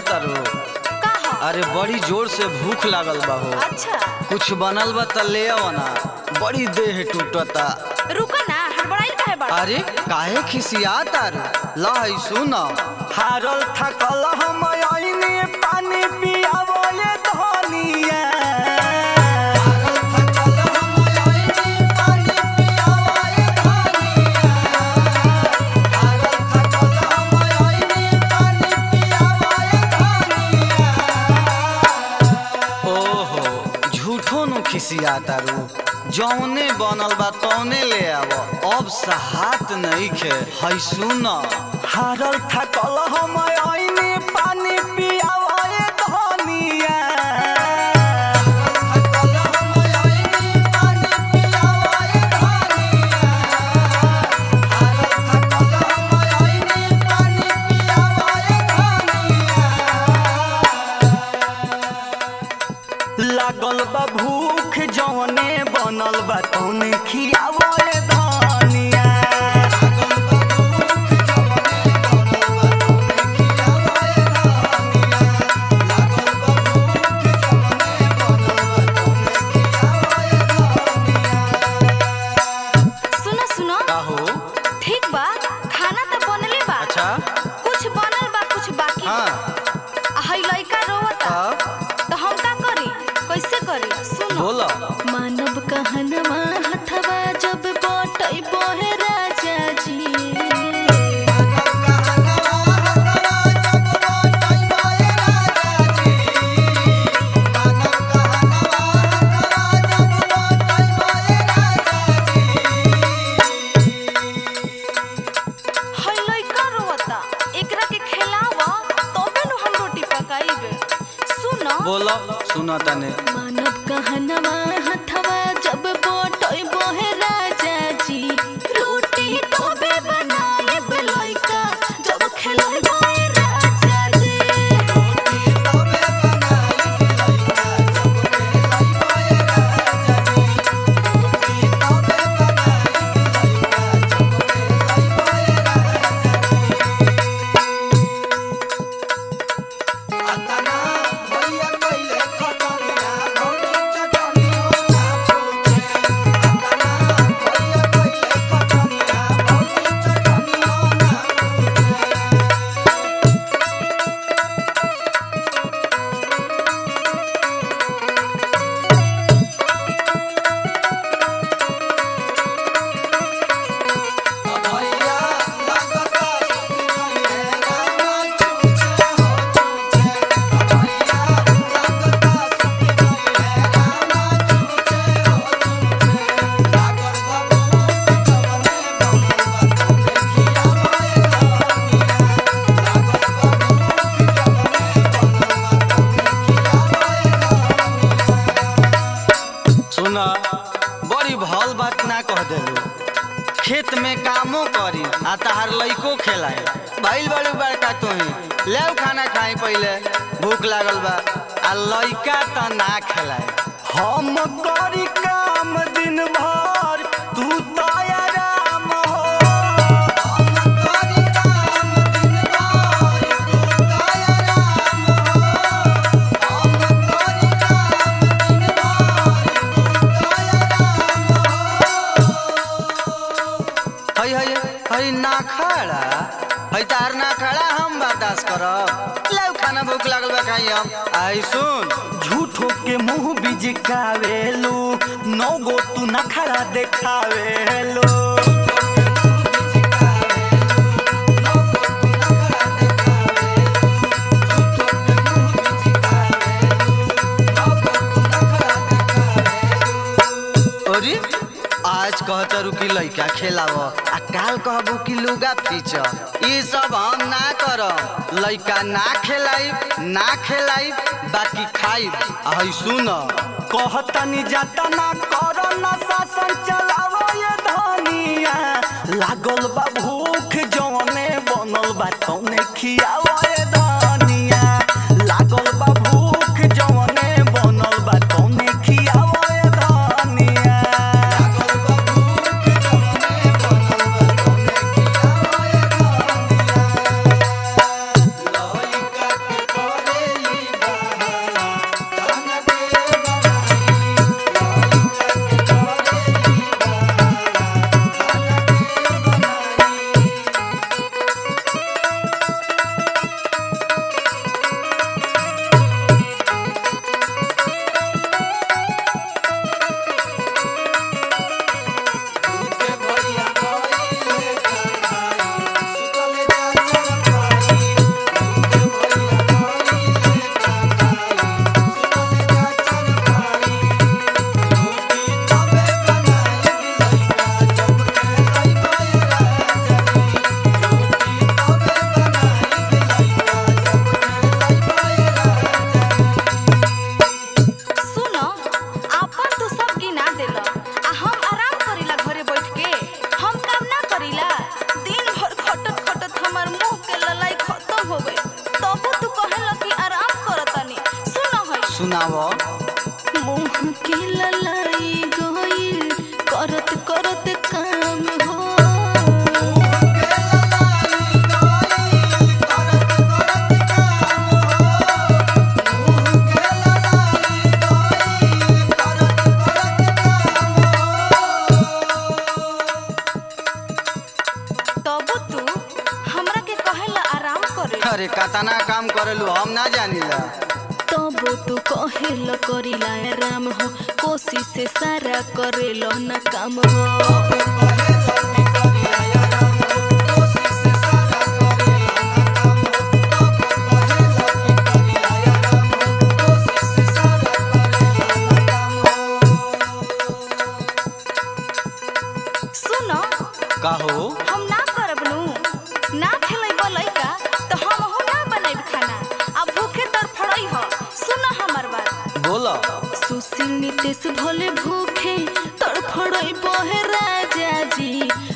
तारू का हो अरे बड़ी जोर से भूख लागल बा हो अच्छा कुछ बनल बा त ले आओ ना बड़ी देह टूटता रुको ना हड़बड़ाई काहे बड़ा अरे काहे खिसिया तारू ला है सुन हारल थकल हम आईनी पानी पियावो ये धनिया ओहो झूठो नु खिसिया तारू जौने बनल बा तौने ले आव अब सहात नहीं खे है सुन हारल थकल हम आईनी पानी पियावो ये धनिया लागल बा भूख जौने बनल बा तौने खियावो ये धनिया सुनो सुनो का हो ठीक बा खाना तो बनले बा अच्छा कुछ बनल बा कुछ बाकी बा। हाँ आ हई लइका रोवता अब तो हम का करी कैसे करी सुनो बोला मानव कहनवा हथवा जब बटई बोहे राजा जी हई लइका रोवता एकरा के खिलाव तबे नु हम रोटी पकाईबे सुनो बोला सुना तने मानव कहनवा हथवा जब बटई बोहे राजा जी रोटी तबे बनाए लइका जब खिलावे राजा जी सुना बड़ी भल बात ना कह देलू खेत में कामो करी आ तहार लइको खेलाए भइल बड़ी बड़का तुही ले खाना खाई पहिले भूख लागल बा आ लइका त ना खेलाए हम करी काम दिन भर तू तो आराम हो हई हई हई ना खड़ा हई तार ना खड़ा हम बर्दाश्त करब ले खाना भूख लागल बा खाई हम आई सुन झूठो के मुंह बिजकावेलू नौ गो तू नखरा देखावेलू अरे आज कहतरू कि लइका खेलाव आ काल कहबू कि लुगा फीच ई सब हम ना करब लइका ना खेलाई ना खेलाई बाकी खाई हई सुन कहतनी जाता ना करो ना शासन चलावो ये धनिया लागल बा भूख जौने बनल बा तौने खियावो ये धनिया लागल बा भूख जौने बनल बा तौने खियावो ये धनिया लइका के सुनावो मुंह के ललाई गइल करत करत काम हो तब तू हमरा के कहेला आराम करे अरे कतना काम करेलू हम ना जानीला तब तू कहेला करिला आराम हो कोशिश से सारा करेलो न काम हो सुनो कहो हम ना करब नु ना खेलैब लइका तो हम हो ना बनाइब खाना अब भूखे तड़फड़ई हो सुन हमर बात बोलो सुशील नितेश भोले भूखे तड़फड़ई बहे राजा जी